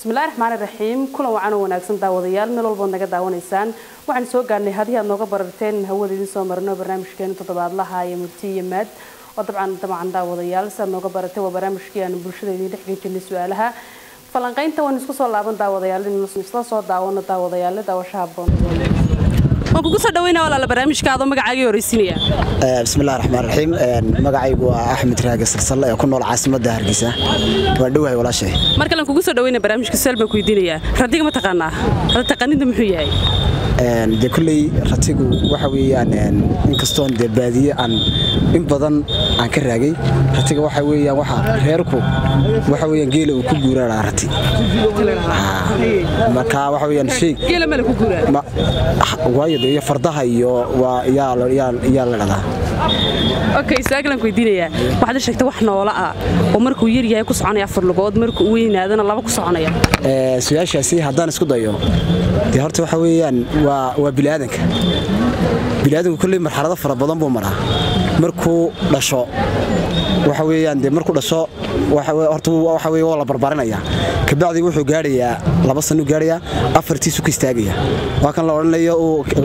bismillahi raxmaani raxiim kulan wacan oo wanaagsan daawadayaal meel walbood naga daawanaysaan waxaan soo gaarnay haddii aad nooga bararteen hawada idiin soo marino barnaamijkeena toddobaadlaha iyo murti iyo maad oo dabcan dabcan daawadayaal si aad nooga baratay waa barnaamijkii aan bulshada idiin dhexgelin jirnay su-aalaha falanqaynta waan isku soo laaban daawadayaal in isla soo daawano daawadayaal daawashaha boon waan kugu soo dhaweynaa walaala barnaamijka adoo magacaagii horeysinaya bismillahi raxmaan raxiim magacaygu waa axmed raage salsalle ee ku nool caasimadda hargeysa waa dhowahay walaashay mar kalen kugu soo dhaweyna barnaamijka su'aal baan ku weydiinayaa radiga ma taqaanaa rad taqaanida muxuu yahay dee kolley ratigu waxa weeyaan inkastoon dee baadiye aan in badan aan ka raagay ratiga waxa weeyaan waxa reerku waxa weeyaan geela uu ku guuraanaa rati marka waxa weeyaan shay geela male ku guuraa waayo dee iyo fardaha iyo waa yaa la yaa la dhadaa okay su-aalan ku weydiinayaa waxaad sheegtay wax noola ah oo markuu yar yahay ku soconaya afar lugood markuu weynaadana laba ku soconaya su-aashaasi haddaan isku dayo dee horta waxa weeyaan waa waa biniaadanka biniaadanku kolley marxalado fara badan buu maraa markuu dhasho waxa weeyaan dee markuu dhasho horta waxa weye waa la barbarinaya kabacdi wuxuu gaadhayaa laba sanuu gaadhayaa afartiisu ka istaagaya waa kan la odhanayo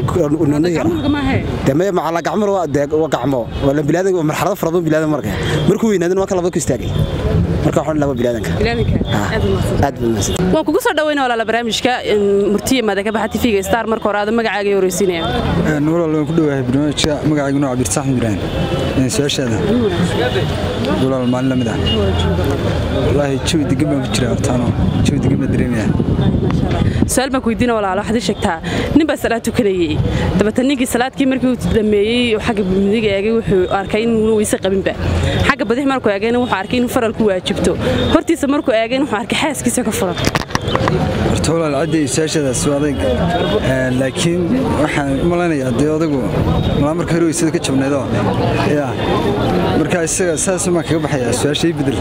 dee macala gacmo waa gacmo waa biniaadan marxalado fara badan biniaadan marka markuu weynaadana waa kan labada ku istaagaya marka waxaan laba biniaadanka aad buu mahadsan waan kugu soo dhaweyna walaala barnaamijka murtiya maada ka baxa tv-ga star marka hore aada magacaaga horeysinaya walaal waan ku dhowahay barnaamijka magacaygu nooc cabdirsax ibrahim su-aashaada walaal maalin lamid ah wallaahi jawi degan baan ku jiraa hortaano jawi degan baan dareemaya su-aal baan ku weydiina walaalo waxaad ii sheegtaa nin baa salaad tukanayey dabatan ninkii salaadkii markii uu dhameeyey xagga midiga eegay wuxuu arkay inuuna weyse qabinba xagga badix markuu eegayna wuxuu arkay inuu faral ku waajibto hortiisa markuu eegayna wuxuu arkay xaaskiisa ka furan horta walaal cadday su-aashadaas waa adayg laakiin waxaan u malaynayaa dee odagu malaa marka hore weysada ka jabnaydoo ya marka isaga saasumaan kaga baxayaa su-aashay bedel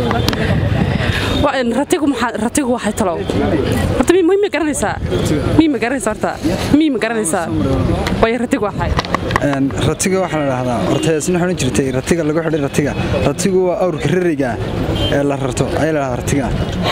ratigu waxay talow horta mi ma garanaysaa mi ma garanaysaa horta mi ma garanaysaa waayo ratigu waxay ratiga waxaa la dhahdaa horta heesna odhan jirtay ratiga lagu xidhay ratiga ratigu waa awrka rariga ee la rarto ayaa la dhahdaa ratiga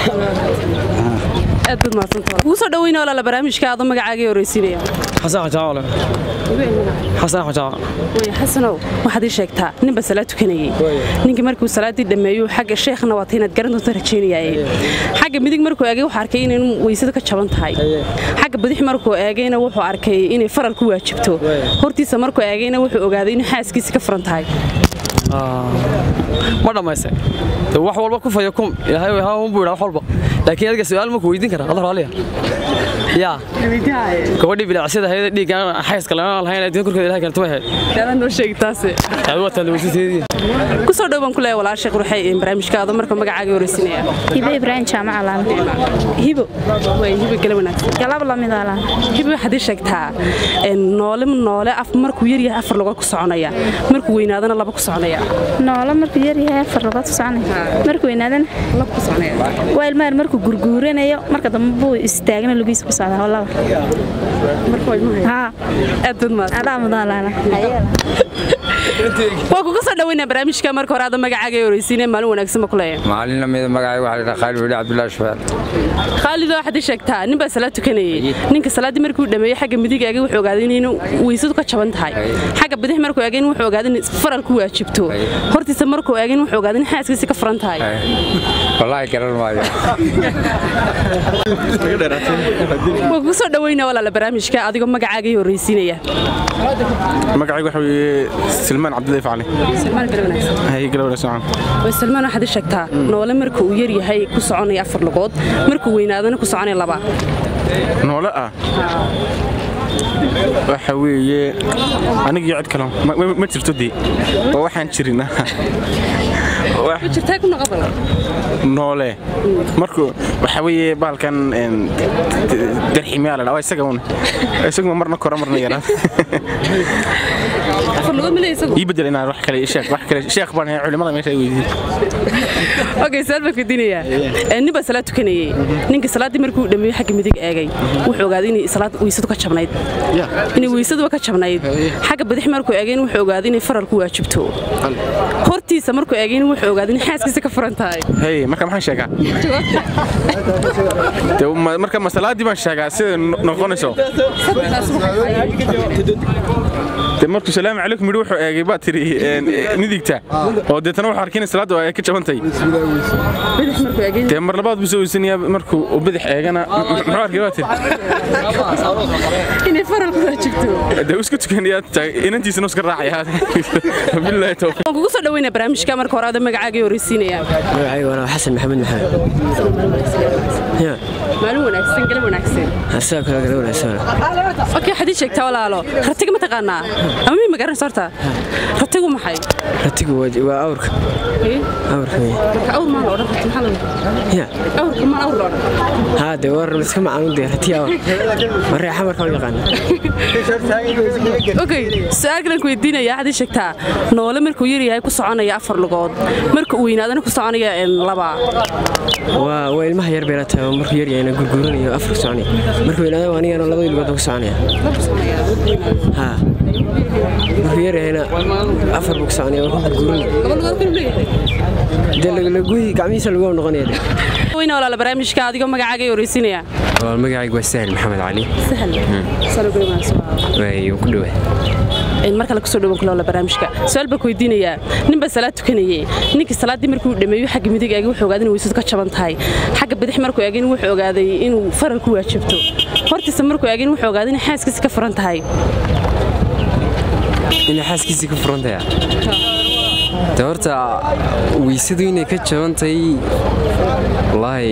aad baad mahadsantahay kugu soo dhaweyna walaala barnaamijka adoo magacaagii horeysiinaya xasan xajaale xasan xajaale way xasanow waxaad ii sheegtaa ninba salaad tukanayey ninkii markuu salaaddii dhammeeyo xagga sheekhna waata inaad garan doonto rajaynayaaye xagga midig markuu eegay wuxuu arkay inay weysada ka jaban tahay xagga badix markuu eegayna wuxuu arkay inay faral ku waajibto hortiisa markuu eegayna wuxuu ogaaday inay xaaskiisa ka furan tahay ma dhammayse wax walba ku faya kum ilaahay haunbuu yidhaa wax walba laakiin adiga su'aal ma ku weydiin karaa adar aliya yaa gabadhii bilacsida hayada dhiiggaan xayska lama lahayn adduun korkeeda ilahay keento way hayd daadan noo sheegi taase waa taalaweysateedii ku soo dhow baan ku leeyahay walaal sheekh ruuxay barnaamijka adoo marka magacaaga horeysinaya hibo ibraahim jaamac alaan hibo way hibo gala wanaagsan galab lamid alaan hibo waxaad ii sheegtaa noole noole af markuu yar yahay afar lugood ku soconaya markuu weynaadana laba ku soconaya noolo markuu yar yahay afar lugood ku soconaya markuu weynaadana laba ku soconaya waa ilmaar markuu gurguuranayo marka dambe buu istaagna lugiisa ku socdaa laba marka way muhay haa aad baad mahadsan adaa mudaalaana waa kuga soo dhaweynaa barnaamijka marka hore aada magacaaga horeysiinaya maalin wanaagsan ma ku leeyahay maalin lamida magacay waxaa la khaalid weli cabdullaahi shufeel khaalido waxaad ii sheegtaa nin baa salaad tukanayey ninka salaaddii markuu dhameeyey xagga midig eegay wuxuu ogaaday inaynu weysadu ka jaban tahay xagga badix markuu eegay wuxuu ogaaday in faral ku waajibto hortiisa markuu eegay wuxuu ogaaday in xaaskiisa ka furan tahay wallaahi garan maayo waa kugu soo dhaweynaa walaala barnaamijka adigoo magacaaga horeysiinaya magacaygu waxa weeye silmaan cabdilaahi facli salmaan gala wanaagsan hay gala wanaagsan way salmaan waxaad ii sheegtaa noole marka uu yar yahay ku soconaya afar lugood markuu weynaadana ku soconaya laba noole ah waxa weeye anigii cid kale ma jirto dee oo waxaan jirin jirtaa ku noqon noole markuu waxa weeye baalkan darximiyaa la dhaa isaga un isaguma marna kora marna yaraa afar afar lugood ma leeyahay isagu ii bedel inaan wax kale sheekh wax kale sheekh baan ahay culimada meesha ay weydiiyey okay su'aal baan weydiinayaa Ee, nin baa salaad tukanayay ninka salaaddii markuu dhameeyey xagga midig eegay wuxuu ogaaday inay salaad weysadu ka jabnayd inay weysaduba ka jabnayd xagga bidix markuu eegay wuxuu ogaaday inay faralku waajibto hortiisa markuu eegay wuxuu ogaaday in xaaskiisa ka furan tahay hey marka maxaan sheegaa Dee, ma- marka masalaadii baan sheegaa sida no- noqonayso dee markuu salaamu calaykum yidhi wuxuu eegay baa tiri een, eh, midigta oo deetana wuxuu arkay in salaaddu ay ka jabantay bidix markuu eegay dee mar labaad buu soo weysanayaa markuu uu bidix eegana m- muxuu arkay baa tiri inay faralku waajibto dee uu iska tukanayaa inantiisana uu iska raacaya bilaahi tawfiiq waan kugu soo dhaweynaa barnaamijka marka hore ada magacaaga horeysiinaya magacayga waa xasan maxamed maxamed ya maalin wanaagsan galab wanaagsan asaga kale kale wanaagsan okay waxaad ii sheegtaa walaalo ratiga ma taqaanaa ama mii magaranaysa horta ratigu maxay ratigu waa waa awrka awrka wey. marka awr maan la odhan rati maxaa lagu ya awrka maan awr la odhan haa dee war iska macaan dee rati awr ma reexa markaa u yaqaana okay su-aal kalen ku weydiinaya waxaad ii sheegtaa noole markuu yar yahay ku soconaya afar lugood marka uu weynaadana ku soconaya een, laba waa waa ilmaha yar bay la tahay oo markuu yar yahayna gurguuranayo afar soconaya markuu weynaado anigana labadii lugood baan ku soconaya haa markuu yar yahayna afar buu ku soconaya waa ku gurguuranaya laba lugood kanu leeyahay dee laguhi gacmihiisa lagu noqonaya dee weyna walaala barnaamijka adigoo magacaaga horeysiinaya waa magacaygu waa sahel maxamed cali sahal way ku dhowa mar kale kusoo dhawan kuloola barnaamijka su-aal baa ku weydiinayaa nin baa salaad tukanayey ninkii salaaddii markuu dhameeyo xagga midig eegay wuxuu ogaaday in weysadu ka jaban tahay xagga bidix markuu eegay wuxuu ogaaday inuu faral ku waajibto hortiisa markuu eegay wuxuu ogaaday in xaaskiisa ka furan tahay inay xaaskiisii ka furantaya de horta weysadu inay ka jabantay wallaahi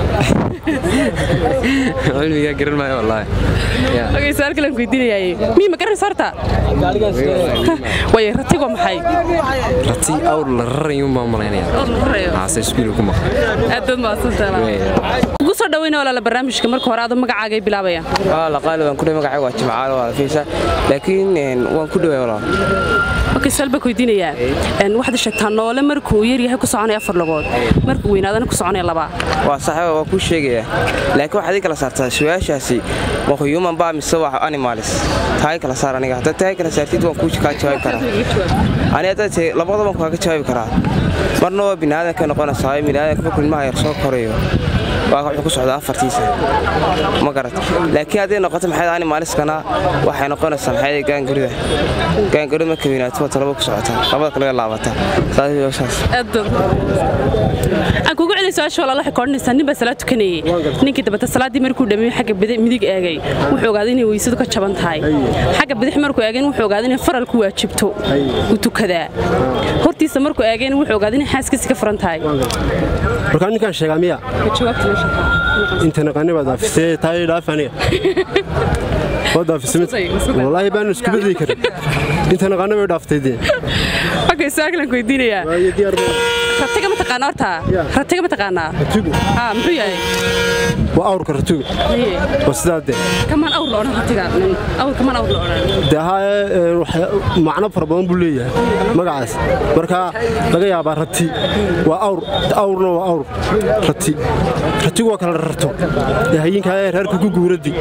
cilmigaa garan maayo wallaahi Ya. okay su-aal kale aan ku weydiinayaay mii ma garanaysa horta way ratigo maxay rati awr la rarayuun baan malaynaya haase iskuulka ku maqan aad baad mahadsantahay ugu soo dhaweyna walaala barnaamijka marka hore adoo magacaaga ay bilaabaya la qaali waan ku dhahay magacayga waa jimcaale waa fiisa laakiin een, waan ku dhawaay walaal okay su-aal baa ku weydiinayaa Een, waxaad sheegtaa noole markuu yar yahay ku soconaya afar lugood markuu weynaadana ku soconaya laba waa saxiiba waa kuu sheegaya laakiin waxaad ii kala saartaa su-aashaasi ma human baa mise waa animalis taa ii kala saar aniga haddaad taa ii kala saartid waan kuu kaa jawaabi karaa ani haddaad tahay labadaba waan kaaga jawaabi karaa marna waa biniaadanka noqonaysaa biniaadanka markuu ilmaha yar soo korayo waa wuxuu ku socdaa afartiisa ma garat laakiin hadday noqoto maxay animaliskana waxay noqonaysaa maxay gaangurida gaangurida marka weynaato waa talaba ku socotaa labada kale way laabataa saas iyo saas aad aan kugu celin su-aasha walaal waxay koodhanaysaa nin baa salaad tukanayey ninkii dabata salaaddii markuu dhameeyo xagga bidi- midig eegay wuxuu ogaaday inay weysadu ka jaban tahay xagga bidix markuu eegay wuxuu ogaaday inay faral ku waajibto uu tukadaa hortiisa markuu eegay wuxuu ogaaday inay xaaskiisa ka furan tahay markaa ninkaan sheegaa miya inta naqani baad daafisee taa ii dhaaf aniga waa daafismid wallaahi baan isku bedeli karin inta naqani bay dhaaftay dee okay su-aal kale aan ku weydiinayaa ratiga ma taqaanaa horta ratiga ma taqaanaa haa muxuu yahay waa awrka ratuga waa sidaa dee kamaan awr la odhan ratiga awr kamaan awr la odhan dee haa macno fara badan buu leeyahay magacaas marka laga yaabaa rati waa awr awrna waa awr rati ratigu waa kala rarto dee hayinkaa ee reerka ku guuradi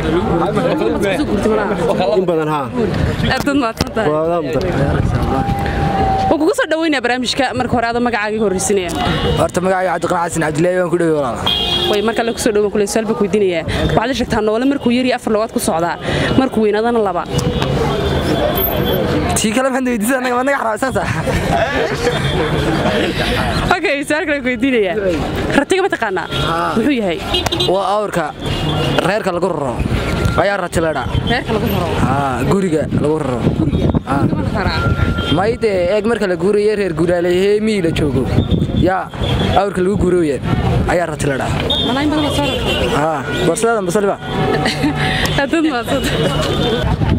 in badan haa aad baad mahadsan tahay waa mudan waan kugu soo dhaweynaya barnaamijka marka hore adoo magacaaga horreysinaya horta magacayga cabdiqan xasan cabdilaahi waan ku dhawey walaala way marka la kusoo dhawan kule su-aal baa ku weydiinaya waxaad la sheegtaa noole markuu yar iyo afar lugood ku socdaa markuu weynaadana laba tii kale maxaad weydiisay anaga ma naga xaraabsan sax okay su-aal kale ku weydiinaya ratiga ma taqaanaa muxuu yahay waa awrka reerka lagu raro ayaa rati leedha reerka lagu raro guriga lagu raro mayde eeg marka la guuraye reer guuraaleeyahee miyii la joogo yaa awrka lagu guurooya ayaa rati leedha malayn badan soo barsadan basaliba hadad maadsad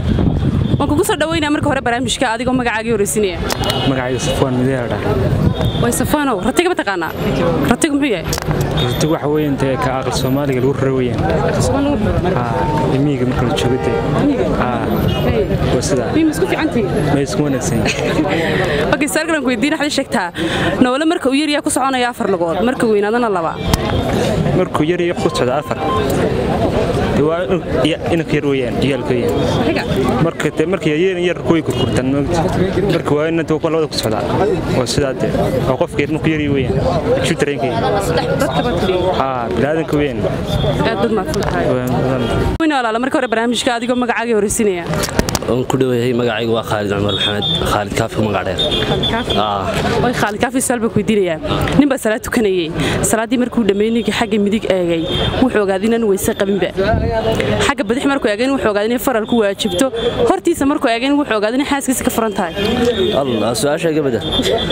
waan kugu soo dhaweynaya marka hore barnaamijka adigoo magacaagii horreysinaya magacayga safwaan mideeldha way safaanow ratiga ma taqaanaa ratigu muxuu yahay runti waxa weeyaan dee ka aqal soomaaliga lagu raro weeyaan imiiga marka la joogo dee waa sidaa mima isku fiicantii ma isku wanaagsan okay saalkan ku weydiin waxaad sheegtaa noole marka uu yaryaa ku soconaya afar lugood marka weynaadana laba markuu yar iyo ku socda afar dee waa inanka yar weeyaan ciyaalka weeyaan marka dee marka yar yar kuway kurkurtaan moogta marka waa inanta waa labada ku socdaa waa sidaa dee waa qofka yar markuu yar weeyaan juu dareenkaya haa bilaadanka weeyaan aad bad mahadsantahay weyna walaala marka hore barnaamijka adigoo magacaaga horeysinaya waan ku dhowayahay magacaygu waa khaalid cumar maxamed khaalid kaafi magac dheer way khaalid kaafi su'aal baan ku weydiinayaa nin baa salaad tukanayay salaaddii markuu dhammeeyey ninkii xagga midig eegay wuxuu ogaaday inaan weyse qabinba xagga badix markuu eegay wuxuu ogaaday inay faral ku waajibto hortiisa markuu eegay wuxuu ogaaday inay xaaskiisa ka furan tahay allah su-aasha iga bedel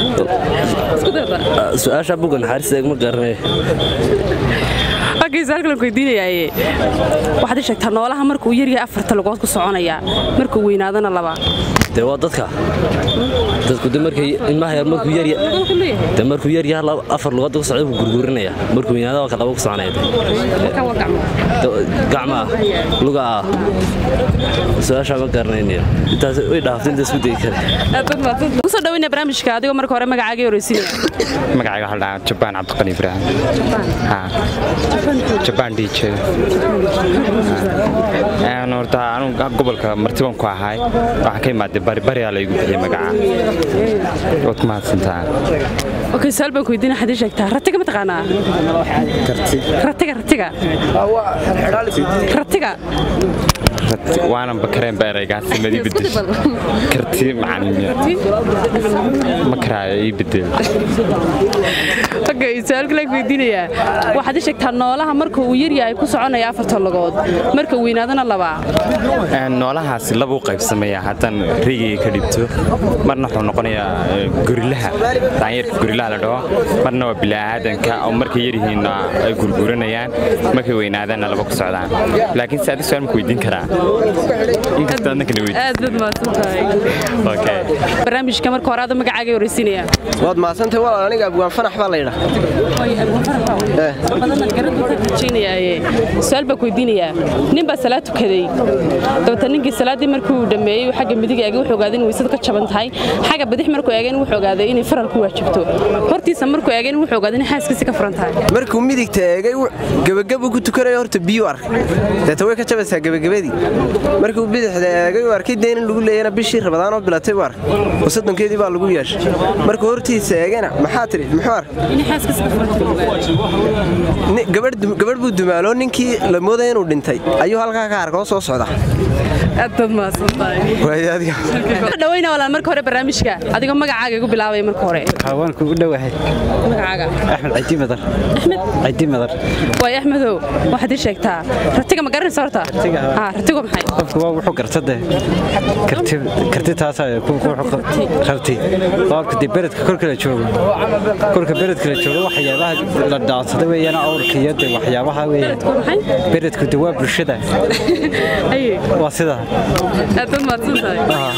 su-aasha bugan xaaris eegma garanay okay su'aal kale ku weydiinayaaye waxaad ii sheegtaa noolaha markuu yaryahay afarta lugood ku soconaya markuu weynaadana laba dee waa dadka dadku de markay ilmaha yar markuu yar de markuu yar yaha afar lugood ku socda buu gurgurinaya markuu weynaada waa ka laba ku soconaya gacma luga ah su-aasha ma garanaynayo intaas way dhaaftay inta isku dayi kare kusoo dhaweynaya barnaamijka adigoo marka hore magacaaga horeysinaya magacayga waxaa dhahaa jabaan cabdiqani ibraahim jabaan dhiije horta anugu gobolka martiban ku ahay waxaan ka imaaday baribariyaa laygu bixiyey magaca waad ku mahadsantaa okay su'aal baan ku weydiina waxaad ii sheegtaa ratiga ma taqaanaa ratiga ratiga ratiga waanan bakareen beeraygaasi madi bedel karti macalimiya ma karaayo ii bedel okay su'aal kale ku weydiinayaa waxaad ii sheegtaa noolaha marka uu yar yahay ku soconaya afarta lugood marka weynaadana laba noolahaasi laba u qaybsamaya haddaan reygiga ka dhibto marna wuxuu noqonayaa gorilaha daanyarka gorilaha la dhaho marna waa bilaaaadanka oo markay yaryihiinna ay gurguranayaan markay weynaadaanna laba ku socdaan laakiin se adi su'aal maku weydiin karaa inkastoo adna kala weydiin aad baad mahadsantahay okay barnaamijka marka hore aada magacaaga horeysinaya waad mahadsantahay walaal aniga abwaan fanax baa la yidhaa su'aal baa ku weydiinayaa nin baa salaad tukaday dabata ninkii salaaddii markuu dhammeeyey xagga midig eegay wuxuu ogaaday in weysada ka jaban tahay xagga bidix markuu eegay wuxuu ogaaday inay faral ku waajibto hortiisa markuu eegay wuxuu ogaaday in xaaskiisa ka furan tahay markuu midigta eegay gebagabu ku tukanayo horta biyu arkay deeta way ka jabaysaa gebagabadii markuu bidixda eegay uu arkay dee in lagu leeyana bishii rabadaanoo bilatay buu arkay oo soddonkeedii baa lagu yeeshay markuu hortiisa eegana maxaa tidhi muxuu arkay gabadh buu dumaaloo ninkii la moodaya inuu dhintay ayuu halkaa ka arkoo soo socda aad baad mahadsantahaydhaweyna walaal marka hore barnaamijka adigoo magacaaga igu bilaabaya marka hore waan kugu dhowahay magacaaga axmed cidi madar axmed cidi madar waay axmedow waxaad ii sheegtaa ratiga ma garanaysa horta ratigu maxay qofku waa wuxuu garta dee karti taasaa rabti qaabka dee beredka korka la joogo korka beredka la joogo waxyaabaha la dhaansada weeyaan awrka iyo dee waxyaabaha weeyaan beredku dee waa bulshada waa sidaa aad baad mahadsantahay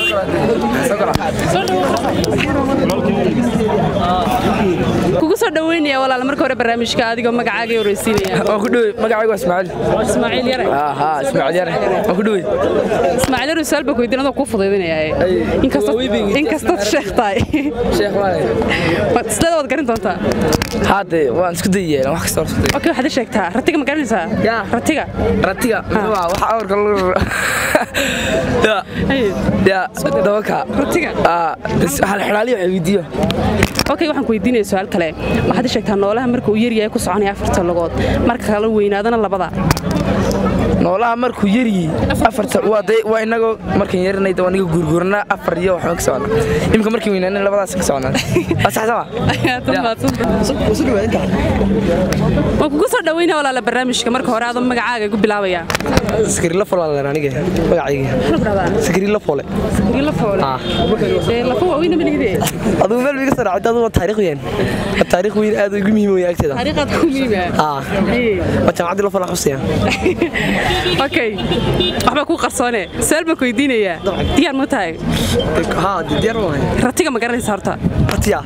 kugu soo dhaweynaya walaal marka hore barnaamijka adigoo magacaaga horeysiinaya waan ku dhawey magacaygu waa ismaaciil ismaaciil yare ha ismaaciil yare waan ku dhawey ismaaciil yare su'aal baa ku weydiin adoo kuu fudaydinaya inkastood sheekh tahay sideeda waad garin doontaa haade waan isku dayaya wax kasta isku day okay waxaad ii sheegtaa ratiga ma garanaysaa ratiga ratiga wax awrka lagu ya ya dabaka ratiga hal xidhaaliyo weydiiyo okay waxaan ku weydiinaya su'aal kale waxaad ii sheegtaa noolaha marka uu yaryahay ku soconaya afarta lugood marka kale weynaadana labada noolaha markuu yaryi afarta waa day waa inagoo markan yarinay waa niga gurgurna afar iyo waxba ka socona imika markii weynaanay labadaas ka socnaa asaxsama waan kugu soo dhaweynaya walaala barnaamijka marka hore adoo magacaaga igu bilaabaya sakirila folaalan aniga magacayga sakirila fole sakirila fole lafa waaweyna manigide adigu meel biga soo dhacday adigu taariikh weyn taariikh weyn aad ugu muhiim weyn agteeda taariikhaad ku muhiima waa jaamacaddii la fala xusaya okay waxbaa kuu qarsoone su-aal baan ku weydiinayaa diyaar ma tahay ratiga ma garanaysa horta ratiga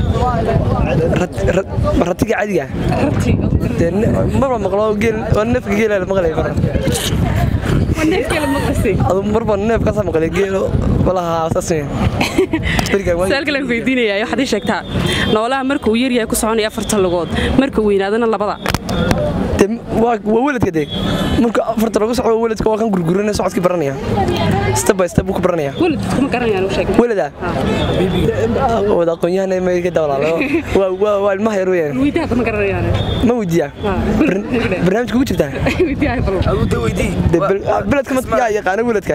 ratiga cadiga marba maqlo geel waa neefka geela maqlay mar adu marba neef kasa maqlay geelo malaha saas su-aal kale aan ku weydiinayaa waxaad ii sheegtaa noolaha marka uu yaryahay ku soconaya afartan lugood marka uu weynaadana labada waa weladka dee marka afarta lagu socdo weladka waa kan gurgurana socodkii baranaya step by step buu ku baranaya welada wada aqoonyahan ma ka dawlaalo waa ilmaha yar weyaan ma weydiiyaa barnaamijka ugu jirtaa beledka yaa yaqaana weladka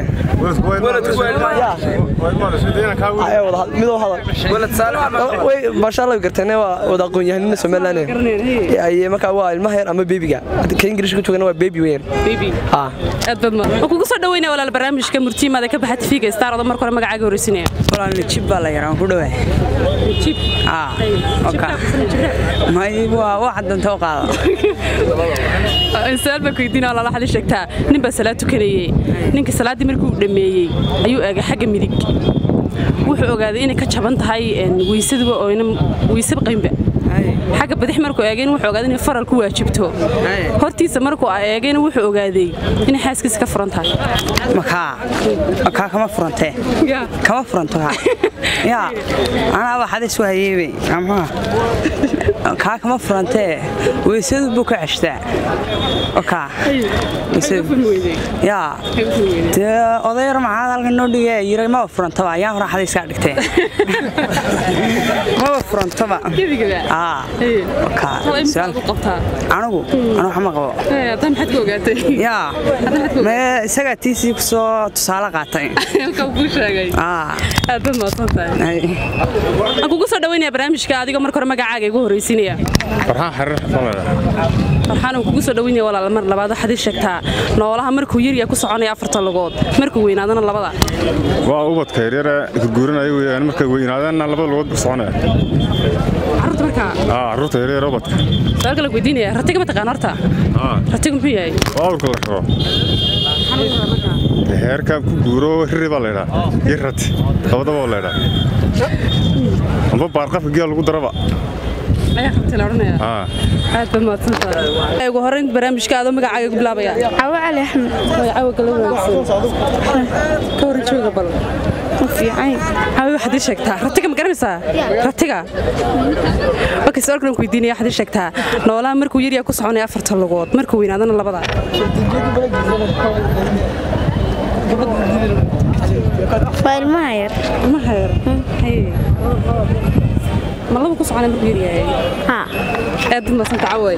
midoo hadal maasha allah garteen waa wada aqoonyahanina somaliland markaa waa ilmaha yar ama beebiga ka ingiriishka ku joogana waa beebi weyaan waan kugu soo dhaweynaya walaal barnaamijka murtiimaada ka baxa tv-ga star odo marka hore magacaaga horeysinaya walaal jib baa la yaraan ku dhawaay may waa waxa danta u qaada su-aal baan ku weydiina walaal waxaad ii sheegtaa nin baa salaad tukanayey ninka salaaddii markii uu dhammeeyey ayuu eegay xagga midig wuxuu ogaaday inay ka jaban tahay weysaduba oo ina weysaba qaynba xagga badix markuu eegayna wuxuu ogaaday inay faral ku waajibto hortiisa markuu eegayna wuxuu ogaaday inay xaaskiisa ka furan tahay makaa makaa kama furantee kama furanto kaa yaa anaa waxaad isu hayeebe maxaa kaa kama furantee weysadu buu ka ceshtaa okaa yaa dee odayar maxaad halkan noo dhigee yiray maba furantaba ayaan hore xada iskaa dhigtee maba furantaba anigu anu wax ma qabo yaa mee isagaa tiisii kusoo tusaale qaatay aan kugu soo dhaweynaya barnaamijka adigoo marka hore magacaaga igu horeysiinaya farxaan xariir farxaan aan kugu soo dhaweynaya walaal mar labaad waxaad ii sheegtaa noolaha markuu yaryaa ku soconaya afartan lugood markuu weynaadana labada waa ubadka yaryara guguuranaya weyaan markay weynaadaanna labada lugood ku soconaya carruurta markaa carruurta yaryar ubadka su-aal kale weydiinaya ratiga ma taqaan horta ratigu muxuu yahay waa awrka la raro heerkan ku guuro riri baa laydhaa iyo rati labadaba oo laydhaa amba baarqafka geel lagu daraba ayaa rabtay la odhanaya aad baa mahadsantahay ugu horreyn barnaamijka adoo magacaaga ku bilaabaya cawo cali axmed cawo kala wanaagsan ka waran jooga bal cawi waxaad ii sheegtaa ratiga ma garanaysaa ratiga ok su-aalkan ku weydiinaya waxaad ii sheegtaa noolaha markuu yaryaa ku soconaya afartan lugood markuu weynaadana labada waa ilmaha yar ilmaha yar ma laba ku soconaya markuu yaryahay aad bad madsanta caway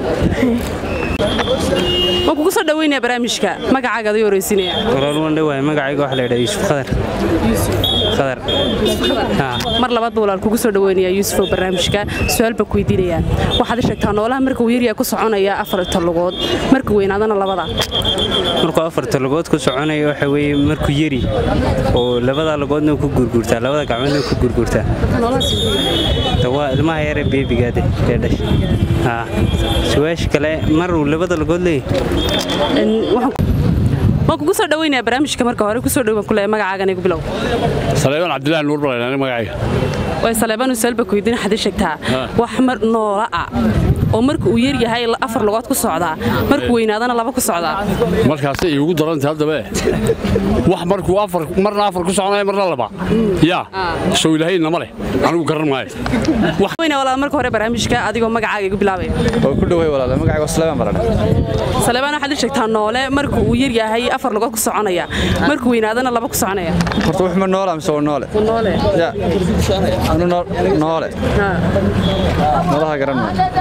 waan kugu soo dhaweynaya barnaamijka magacaaga adii horeysinaya walaal waan dhawaay magacayga waxa la yidhaha yuusuf qadar qadar mar labaad ba walaal kugu soo dhaweynaya yuusufoo barnaamijka su-aal baan ku weydiinayaa waxaad i sheegtaa noolaha markuu yaryaa ku soconaya afarta lugood markuu weynaadana labada markuu afarta lugood ku soconaya waxa weeye markuu yari oo labada lugoodna ku gurgurtaa labada gacmoodna ku gurgurtaa waa ilmaha yare beebigaade ee dhasha su-aasha kale mar uu labada lugood leeyahay waan kugu soo dhaweynaya barnaamijka marka hore kusoo dhowaan kuleeya magacaagan igu bilow saleebaan cabdilaahi nuur balayna magacayga way saleebaan usaalba ku weydiin waxaad ii sheegtaa wax mar noola ah oo marka uu yar yahay afar lugood ku socdaa markuu weynaadana laba ku socdaa markaasay iigu daranta haddaba wax markuu afar marna afar ku soconaya marna laba yaa sow ilaahay nama leh anigu garan maayo weyna walaal marka hore barnaamijka adigoo magacaaga igu bilaabaya oo ku dhaway walaal magacaaga saleebaan baradha saleebaan waxaad ii sheegtaa noole marka uu yar yahay afar lugood ku soconaya markuu weynaadana laba ku soconaya horta wax ma noola mise waa noole noole ya anu noole noolaha garan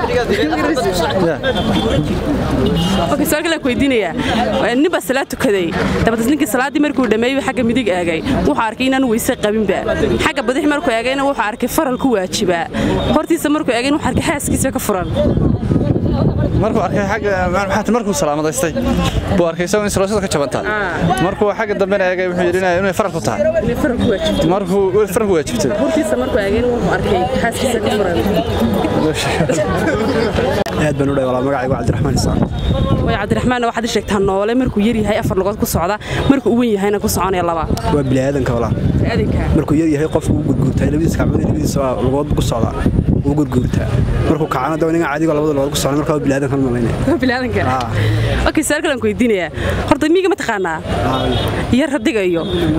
okay su'aal kale ku weydiinayaa nin baa salaad tukaday dabadeed ninkii salaaddii markuu dhammeeyey xagga midig eegay wuxuu arkay inaanu weyse qabinba xagga badix markuu eegayna wuxuu arkay faral ku waajibaa hortiisa markuu eegayna wuxuu arkay xaaskiisa ka furan markuu arkay xagga maxaad markuu salaamadaystay buu arkay isagoo in saloosada ka jabantaa markuu xagga dambena eegay wuxuu yidhi inay faral ku tahay markuu faral ku waajibtay hortiisa markuu eegayna wuxuu arkay xaaskiisa ka furan aad baan u dhahay walaa magacaygu cabdiraxmaan isaan way cabdiraxmaan waxaad ii sheegtaa noole markuu yar yahay afar lugood ku socda markuu u weyn yahayna ku soconaya laba waa bini'aadanka walaa markuu yar yahay qofku u gurguurtaa labadiisa gacmood iyo labadiisa lugood ku socdaa wuu gurguurtaa markuu kacana daba ninga caadiga labada lugood ku socda markaa waa bini'aadanka malaynaya waa bini'aadanka okay su'aal kale aan ku weydiinayaa horta miyiga ma taqaanaa yar radiga iyo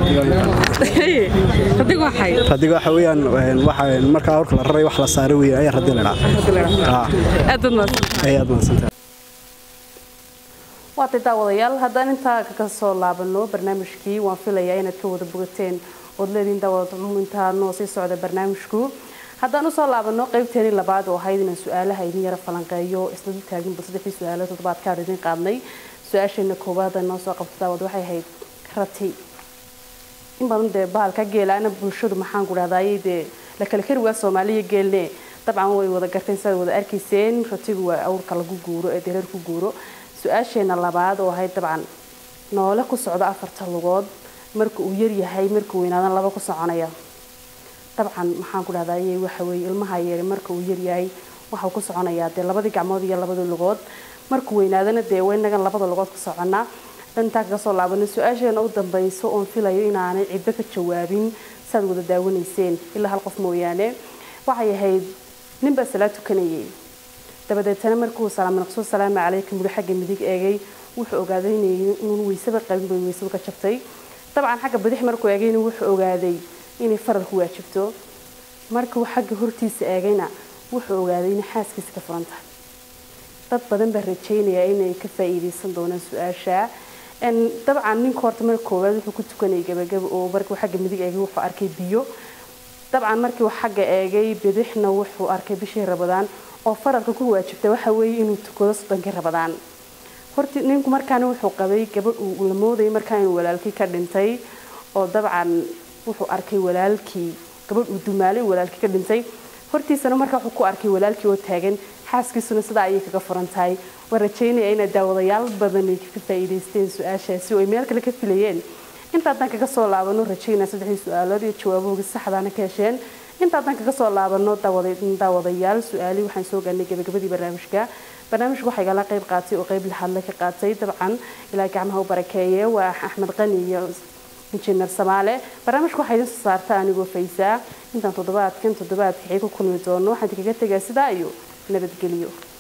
radiga waxay radiga waxa weeyaan waxa markaa awrka la raray wax la saaray weeye ayaa radi la dhaca aad baad mahadsantahay aad mahadsantahay waatay daawadayaal haddaan intaa kaga soo laabano barnaamijkii waan filayaa inaad ka wada bogateen ood leediin daawada intaa noo sii socda barnaamijku haddaan usoo laabano qaybteeni labaad oo ahayd inaan su-aalaha idin yara falanqeeyo isla dul taaginba saddexdii su-aalo toddobaadkaan idin qaadnay su-aasheena koowaad noo soo qabto daawad waxay ahayd rati in badan dee bahalka geelaana bulshadu maxaan ku dhahdaayay dee la kala kari waa soomaaliya geelne dabcan way wada garteen sidaad wada arkayseen ratigu waa awrka lagu guuro ee dereer ku guuro su-aasheena labaad oo ahayd dabcan noole ku socda afarta lugood marka uu yar yahay markuu weynaadan laba ku soconaya dabcan maxaan ku dhahdaayay waxa weeye ilmaha yar marka uu yar yahay waxau ku soconayaa dee labadii gacmood iyo labadii lugood markuu weynaadana dee waynagan labada lugood ku soconaa intaa kaga soo laabano su-aasheena u dambayso oon filayo inaanay cidbo ka jawaabin saad wada daawanayseen ilaa hal qof mooyaane waxay ahayd ninbaa salaad tukanayay dabadeetana markuu salaam naqso salaamu calaykum wuri xagga midig eegay wuxuu ogaaday inuun weysaba qabin bay weysadu ka jabtay dabcan xagga bidix markuu eegayna wuxuu ogaaday inay faral ku waajibto markuu xagga hortiisa eegayna wuxuu ogaaday inay xaaskiisa ka furan tahay dad badan baa rajaynaya inay ka faa'iidaysan doonaan su-aasha dabcan ninka horta marka koowaad wuxuu ku tukanayay gabagaba oo markuu xagga midig eegay wuxuu arkay biyo dabcan markii uu xagga eegay bidixna wuxuu arkay bishii rabadaan oo faralka ku waajibta waxa weeye inuu tukado soddonkii rabadaan horti ninku markaana wuxuu qabay gabadh uu la moodayay markaa inuu walaalkii ka dhintay oo dabcan wuxuu arkay walaalkii gabadh uu dumaalay walaalkii ka dhintay hortiisana markaa wuxuu ku arkay walaalkii oo taagan xaaskiisuna sidaa ayay kaga furan tahay waan rajaynaya inay daawadayaal badan ay ka faa'iidaysteen su-aashaasi oo ay meel kale ka filayeen inta haddaan kaga soo laabano rajaynaya saddexdii su-aalood iyo jawaabahooga saxdaana ka hesheen inta haddaan kaga soo laabano daawadayaal su-aalii waxaan soo gaarnay gabagabadii barnaamijka barnaamijka waxaa igala qayb qaatay oo qayb lixaadle ka qaatay dabcan ilaa gacmaha u barakeeye waa axmed qani iyo injineer samaale barnaamijka waxaa idin soo saarta anigoo faysaa intaan toddobaadkan toddobaadka xii ku kulmi doono waxaan idinkaga tegaa sidaa iyo nabadgelyo